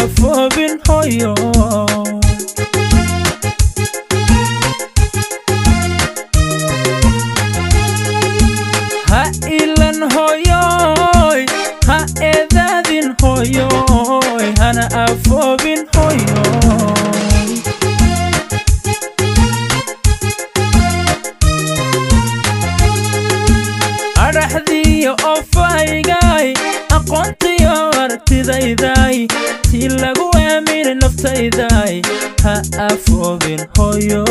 afoobin hoyo ha ilan hoyoy ha eedaadin hoyoy hana afoobin hoyoy adhaxdiyo ofaygay aqoontiyo aragtidayday tii lagu aamini naftayday ha afoobin hoyo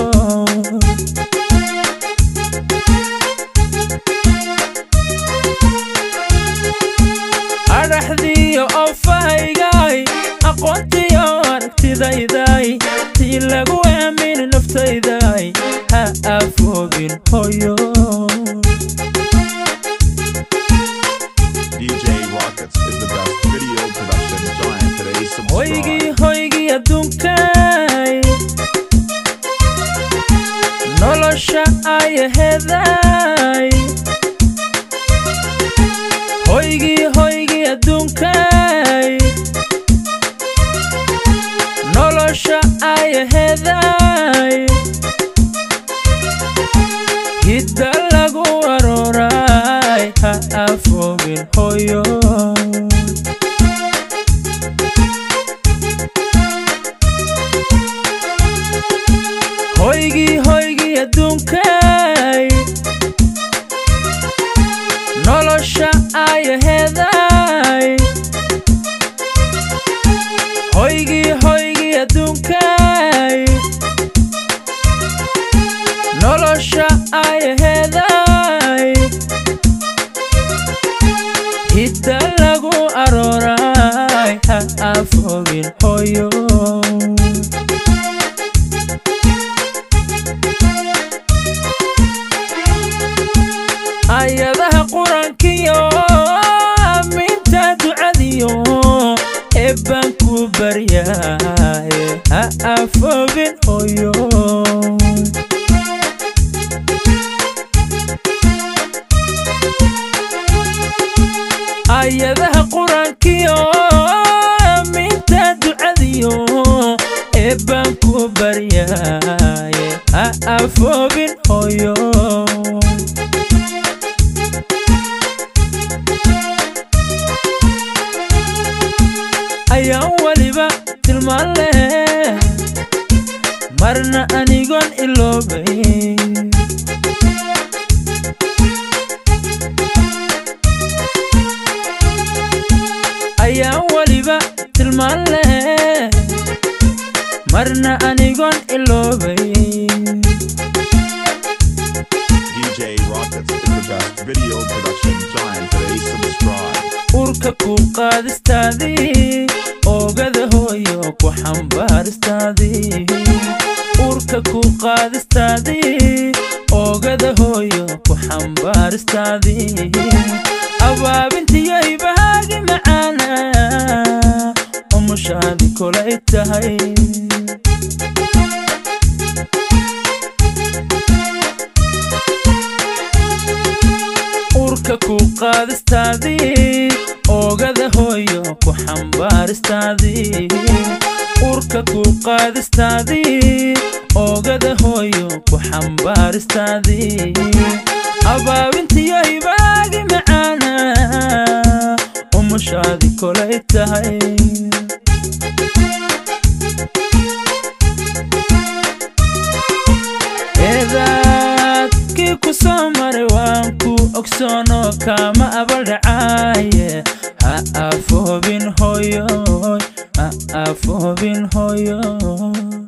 adhaxdiyo ofaygay aqoontiyo aragtidayday tii lagu aamini naftayday ha afoobin hoyo DJ Rockets is the best video production giant today. Subscribe. hoygii hoygii adduunkay nolosha ayaheeday hoygii hoygii adduunkay nolosha ayaheeday hidda lagu arooray ha afoobin hoyo hoygii hoygii adduunkay nolosha ayaheeday hoygii hoygii adduunkay nolosha ayaheeday hidda lagu arooray ha afoobin hoyo ayadaha qur-aankiyo aaminta ducadiyo eebbaan ku baryaaye ha afoobin hoyo ayadaha qur-aankiyo aaminta ducadiyo eebbaan ku baryaaye ha afoobin hoyo ayaan weliba tilmaan leh marna anigoon iloobay ayaan weliba tilmaan leh marna anigoon iloobay DJ Rockets is the best video production giant today. Subscribe. urka ku qaadistaadii oogada hooyo ku xambaaristaadii urka ku qaadistaadii oogada hooyo ku xambaaristaadii abaabintiyay bahaagi macaana umushaadi kolay tahay urka ku qaadistaadii oogada hooyo ku xambaaristaadii urka ku qaadistaadii oogada hooyo ku xambaaristaadii abaabintiyay baagi macaana umushaadi kolay tahay eedaadkii ku soo maray waan ku ogsoono kama abaldhacaaye ha afoobin hoyo ha afoobin hoyo